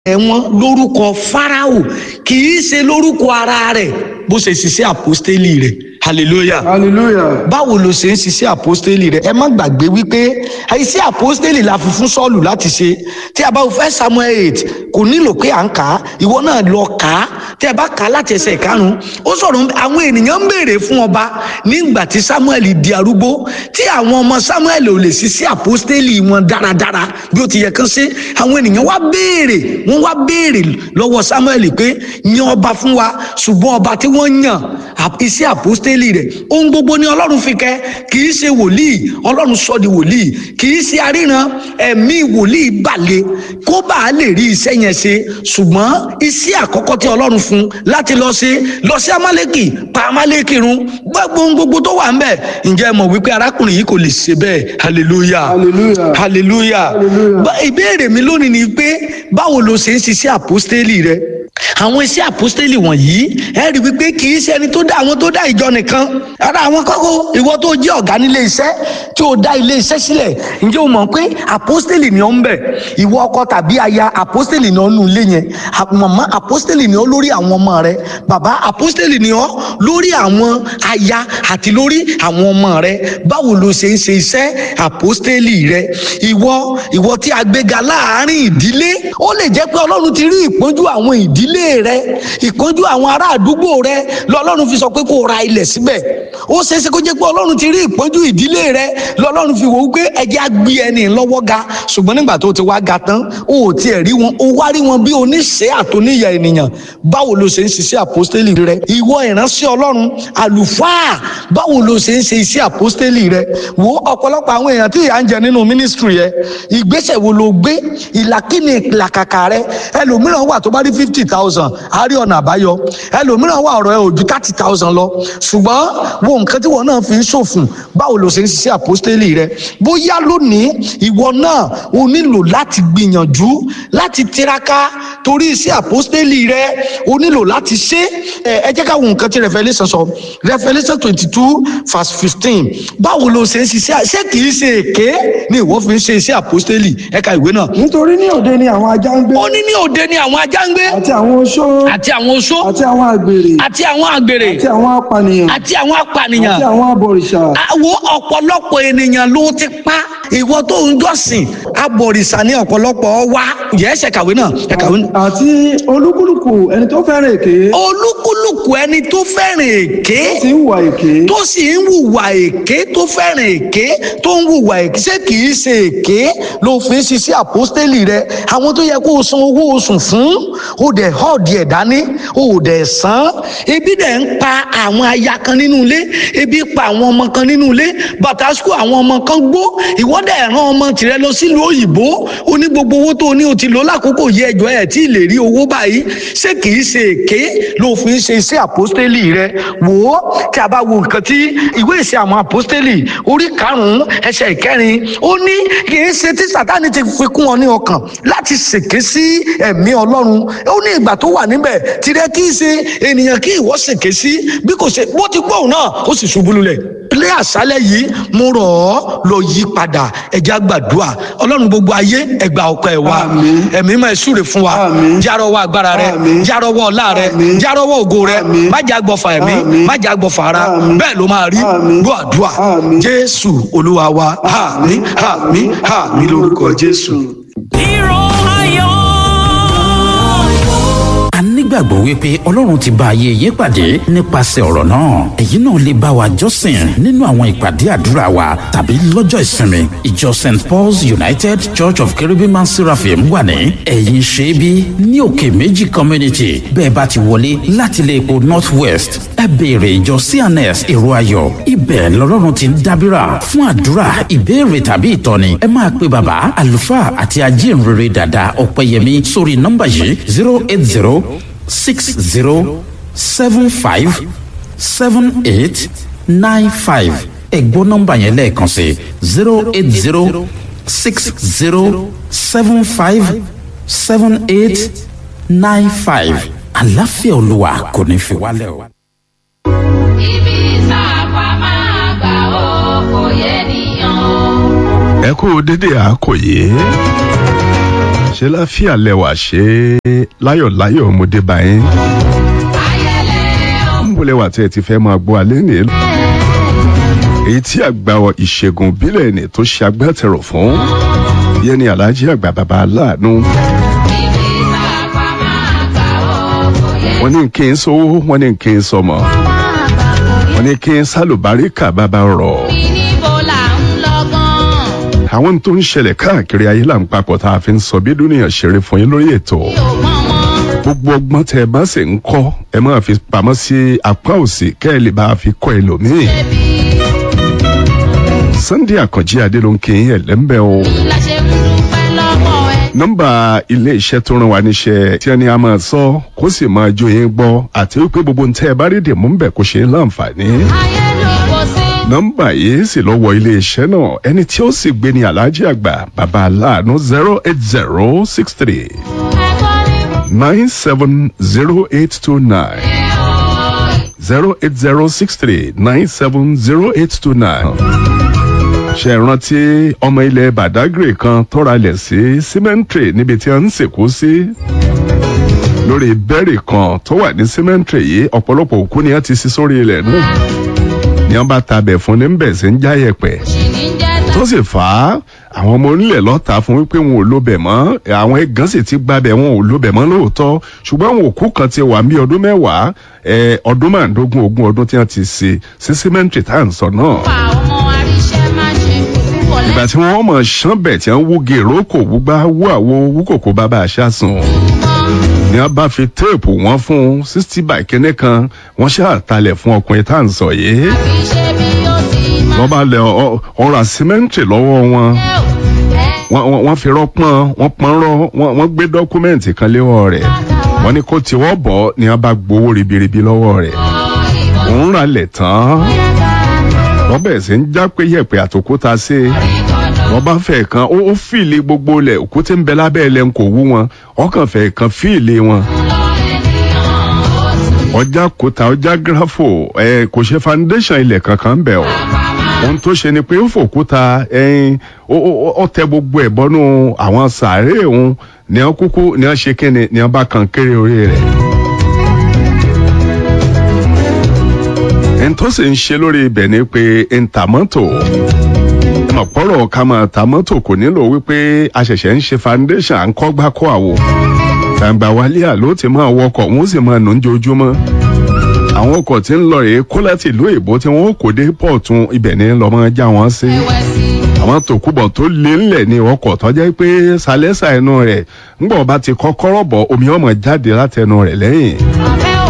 ẹ̀wọ̀n lórúkọ Fáráò kì í ṣe lórúkọ ara rẹ̀ bó ṣe ṣiṣẹ́ àpọ́stélì rẹ̀ hallelujah hallelujah báwo ló ṣe ń ṣiṣẹ́ àpọ́stélì rẹ̀ ẹ má gbàgbé wípé iṣẹ́ àpọ́stélì la fi fún Sọ́ọ̀lù láti ṣe tí a bá fẹ́ Samuel eight kò nílò pé à ń kà á ìwọ náà lọ kà á tí a bá kà á láti ẹsẹ̀ karùn-ún ó sọ̀rọ̀ àwọn ènìyàn ń béèrè fún ọba nígbà tí Samuel di arúgbó tí àwọn ọmọ Samuel ò lè ṣiṣẹ́ àpọ́stélì wọn dáradára bí ó ti yẹ kán ṣe àwọn ènìyàn wá béèrè wọ́n wá béèrè lọ́wọ́ Samuel pé yan ọba fún wa ṣùgbọ́n ọba tí wọ́n yàn iṣẹ́ àpọ́stélì rẹ̀ ohun gbogbo ni Ọlọ́run fi kẹ́ kì í ṣe wòlíì Ọlọ́run sọ di wòlíì kì í ṣe aríran ẹ̀mí wòlíì balẹ̀ kó bá a lè rí iṣẹ́ yẹn ṣe ṣùgbọ́n iṣẹ́ àkọ́kọ́ tí Ọlọ́run fún láti lọ ṣe lọ sí Amálẹ́kì pa Amálẹ́kì run gbogbo ohun gbogbo tó wà ń bẹ̀ ǹjẹ́ ẹ mọ̀ wípé arákùnrin yìí kò lè ṣe bẹ́ẹ̀ hallelujah Hallelujah. hallelujah Hallelujah. Bá- ìbéèrè mi lónìí ni pé báwo lo ṣe ń ṣiṣẹ́ àpọ́stélì rẹ àwọn iṣẹ́ àpọ́stélì wọ̀nyí ẹ rí wípé kì í ṣe ẹni tó dá àwọn tó dá ìjọ nìkan ara àwọn kọ́kọ́ ìwọ tó jẹ́ ọ̀gá nílé iṣẹ́ tí o dá ilé iṣẹ́ sílẹ̀ ǹjẹ́ o mọ̀ pé àpọ́stélì ni ó ń bẹ̀ ìwọ ọkọ tàbí aya àpọ́stélì ni ó nù ilé yẹn À- màmá àpọ́stélì ni ó lórí àwọn ọmọ rẹ bàbá àpọ́stélì ni ó lórí àwọn aya àti lórí àwọn ọmọ rẹ báwo lo ṣe ń ṣe iṣẹ́ àpọ́stélì rẹ ìwọ ìwọ tí a gbéga láàárín ìdílé ó lè jẹ́ pé ọlọ́run ti rí ìpọ́njú àwọn ìdílé rẹ ìpọ́njú àwọn ará àdúgbò rẹ lọ́lọ́run fi sọ pé kó o ra ilẹ̀ síbẹ̀ ó ṣeéṣe kó jẹ́ pé ọlọ́run ti rí ìpọ́njú ìdílé rẹ lọ́lọ́run fi wò ó pé ẹjẹ́ á gbé ẹni lọ́wọ́ ga ṣùgbọ́n nígbà tó ti wá ga tán ó ò tiẹ̀ rí wọn ó wá rí wọn bí oníṣẹ́ àtòníyà ènìyàn báwo lo ṣe ń ṣiṣẹ́ àpọ́stélì rẹ ìwọ ìránṣẹ́ ọlọ́run àlùfáà báwo lo ṣe ń ṣe iṣẹ́ àpọ́stélì rẹ wo ọ̀pọ̀lọpọ̀ àwọn èèyàn tí ìyà ń jẹ nínú mínísítírì yẹ ìgbésẹ̀ wo lo gbé ìlàkíni ìlàkàkà rẹ ẹlòmíràn wà tó bá rí fifty thousand á rí ọ̀nà àbáyọ ẹlòmíràn wà ọ̀rọ̀ ẹ ò ju thirty thousand lọ ṣùgbọ́n wo nǹkan tí wọn náà fi ń ṣòfùn báwo lo ṣe ń ṣiṣẹ́ àpọ́stélì rẹ bóyá lónìí ìwọ náà o nílò láti gbìyànjú láti tiraka torí iṣẹ́ àpọ́stélì rẹ o nílò láti ṣe ẹ ẹ jẹ́ ká wo nǹkan tí Revelation sọ Revelation twenty two verse fifteen báwo lo ṣe ń ṣiṣẹ́ ṣé kì í ṣe èké ni ìwọ fi ń ṣe iṣẹ́ àpọ́stélì ẹ̀ka ìwé náà nítorí ní òde ni àwọn ajá ń gbé ó ní ní òde ni àwọn ajá ń gbé àti àwọn oṣó àti àwọn oṣó àti àwọn àgbèrè àti àwọn àgbèrè àti àwọn apànìyàn àti àwọn apànìyàn àti àwọn abọ̀rìṣà àwọn ọ̀pọ̀lọpọ̀ ènìyàn ló ti pa ìwọ tó ń jọ́sìn abọ̀rìṣà ní ọ̀pọ̀lọpọ̀ wa yẹ ẹsẹ̀ kàwé náà ẹ kàwé náà. àti olúkúlùkù ẹni tó fẹ́ràn èké olúkúlùkù ẹni tó fẹ́ràn èké tí ń wà èké tó sì ń hùwà èké tó fẹ́ràn èké tó ń hùwà èké ṣé kì í ṣe èké ló fi ń ṣiṣẹ́ àpọ́stélì rẹ àwọn tó yẹ kó o san owó oṣù fún o dẹ̀ họ́ọ̀dì ẹ̀ dání o dẹ̀ san ebi dẹ̀ ń pa àwọn aya kan nínú ilé ebi pa àwọn ọmọ kan nínú ilé bàtà sukù àwọn ọmọ kan gbó ìwọ dẹ̀ rán ọmọ tìrẹ lọ sílùú òyìnbó o ní gbogbo owó tó o ní o ti lò lákòókò yẹ ẹjọ́ ẹ̀ tí ì lè rí owó báyìí ṣé kì í ṣe èké ló fi ń ṣe iṣẹ́ àpọ́stélì rẹ wò ó tí a bá wo nǹkan tí ìwé ìṣe àwọn àpọ́stélì orí karùn-ún ẹsẹ̀ ìkẹrin ó ní kì í ṣe tí sátani ti fi kún ọ ní ọkàn láti ṣèké sí ẹ̀mí ọlọ́run ó ní ìgbà tó wà níbẹ̀ tirẹ̀ kì í ṣe ènìyàn kí ìwọ ṣèké sí bí kò ṣe bó ti gbóhùn náà ó sì ṣubú lulẹ̀ ilé àṣálẹ̀ yìí mo rọ̀ ọ́ lọ yí padà ẹ̀já gbàdúrà ọlọ́run gbogbo ayé ẹgbà ọkọ ẹ̀ wá Àmín. ẹ̀mí máa súre fún wa Àmín. járọwọ́ agbára rẹ Àmín. járọwọ́ ọlá rẹ Àmín. járọwọ́ ògo rẹ Àmín. má jà gbọ̀fà ẹ̀mí Àmín. má jà gbọ̀fà ara Àmín. bẹ́ẹ̀ ló máa rí Àmín. gbọ́ àdúrà Àmín. jésù olúwa wa àmín àmín àmín lórúkọ jésù. Hero ayọ̀. a nígbàgbọ́ wípé ọlọ́run ti bá ayé yín pàdé nípasẹ̀ ọ̀rọ̀ náà èyí náà lè bá wa jọ́sìn nínú àwọn ìpàdé àdúrà wa tàbí lọ́jọ́ ìsinmi ìjọ st paul's united church of cherubim and seraphim wà ní ẹ̀yìn ṣẹ́bí ní òkè méjì community bẹ́ẹ̀ bá ti wọlé láti ilé epo north west ẹ béèrè ìjọ cns èrò ayọ̀ ibẹ̀ lọ́lọ́run ti ń dábìrà fún àdúrà ìbéèrè tàbí ìtọ́ni ẹ máa pe bàbá àlùfáà àti ajínrere dàda ọ̀pẹ̀yẹmí sórí nọ́mbà yìí zero eight zero six zero seven five seven eight nine five ẹ̀gbọ́n nọ́mbà yẹn lẹ́ẹ̀kan sí zero eight zero six zero seven five seven eight nine five àlàáfíà olúwa kò ní fi wálẹ̀ o. ibi sáàpà máa gbà ó kò yẹ nìyàn o. ẹ kú dédé àkòyé ṣe láfíà lẹwà ṣe láyọ̀láyọ̀ ọmọdé báyìí níbo lẹwà tí ẹ ti fẹ́ máa gbọ́ alẹ́ nìyẹn èyí tí àgbà ìṣègùn ìbílẹ̀ ni tó ṣe agbátẹrù fún yẹn ni aláàjì àgbà bàbá aláàánú wọ́n ní kí n sówó wọ́n ní kí n sọmọ wọ́n ní kí n sálùbáríkà bàbá rọ̀ àwọn tó ń ṣẹlẹ̀ káàkiri ayé là ń papọ̀ tá a fi ń sọ bí dúnìyàn ṣeré fún yín lórí ètò gbogbo ọgbọ́n tẹ ẹ bá sì ń kọ́ ẹ máa fi pamọ́ sí apá òsì kẹ́ ẹ lè bá a fi kọ́ ẹlòmíì. Sunday Àkànjí Adélónkè ẹlẹ́mbẹ́ o. nọ́mbà ilé iṣẹ́ tó ràn wá níṣẹ́ tí ẹni a máa sọ kó sì máa jó yín gbọ́ àti wípé gbogbo ń tẹ́ ẹ bá rí dìmú ń bẹ̀ kó ṣe é láǹfààní nọ́mbà yìí sì lọ wọ ilé iṣẹ́ náà ẹni tí ó sì gbé ní aláàjì àgbà bàbá aláàánú zero eight zero six three nine seven zero eight two nine zero eight zero six three nine seven zero eight two nine. ṣe rántí ọmọ ilẹ̀ badagry kan tọ́ra lẹ̀ sí cemetery níbi tí a ń sìnkú sí lórí bẹ́ẹ̀rì kan tó wà ní cemetery yìí ọ̀pọ̀lọpọ̀ òkú ni a ti sí sórí ilẹ̀ náà ni wọn bá tabẹ̀ fún ní bẹ̀ sí ń já yẹ̀pẹ̀ tó sì fà á àwọn ọmọ onílẹ̀ lọ́ta fún wípé wọn ò lóbẹ̀ mọ́ àwọn ẹ̀gán sì ti gbabẹ̀ wọn ò lóbẹ̀ mọ́ lóòótọ́ ṣùgbọ́n àwọn òkú kan ti wà ní ọdún mẹ́wàá ọdún márùndógún ogún ọdún tí wọ́n ti ṣe sí símẹ́ǹtì tá à ń sọ náà. ìgbà tí wọ́n mọ̀ ṣán bẹ̀ tí wọ́n wú gèrò kò wúgbá wú àwo wú kòkó bàbá àṣà sùn ni wọn bá fi téèpù wọn fún sixty by kínní kan wọn ṣàtàlẹ̀ fún ọkùnrin tá à ń sọ yìí wọ́n bá lẹ ọ̀rọ̀ àsímẹ́ǹtì lọ́wọ́ wọn wọ́n fi rọ́pọ́n wọ́n pọ́n rọ́ wọ́n gbé dọ́kúmẹ́ǹtì kan léwọ́ rẹ̀ wọ́n ní kó tiwọ́ bọ̀ ni wọ́n bá gbowó ribiribi lọ́wọ́ rẹ̀ òun rà lẹ̀ tán wọ́n bẹ̀rẹ̀ sí ń já pé yẹ̀pẹ̀ àtòkúta sí i wọ́n bá fẹ́ kan ó fìlì gbogbo lẹ̀ òkúté ń bẹ lábẹ́ ẹlẹ́ ń kò wú wọn ọkàn fẹ́ kan fìlì wọn ọjà kúta ọjà gírafò ẹ kò ṣe foundation ilẹ̀ kankan bẹ̀ o ohun tó ṣe ni pé ó fòkúta ẹyin ó tẹ gbogbo ẹ̀ bọ́nú àwọn sàárè òun ní wọn kúkú ní wọn ṣe kíni ní wọn bá kan kéré orí rẹ̀. ẹni tó sì ń ṣe lórí ibẹ̀ ni pé ntàmọ́tò ọ̀pọ̀rọ̀ ká máa ta mọ́tò kò nílò wípé a ṣẹ̀ṣẹ̀ ń ṣe foundation à ń kọ́ gbá kọ́ àwò gbàǹgbà wálé àló ti máa wọkọ̀ wọ́n sì máa nù ń jojúmọ́ àwọn ọkọ̀ tí ń lọ rèé kó láti ìlú èbó tí wọ́n kò dé pọ̀tún ibẹ̀ ní lọ́mọ já wọn sí àwọn tòkúbọ̀ tó lé ńlẹ̀ ní ọkọ̀ tó jẹ́ pé sálẹ́sà ẹnu rẹ̀ ńgbọ̀n bá ti kọ́kọ́rọ́ bọ̀ omi ọmọ jáde látẹnu rẹ̀ lẹ́yìn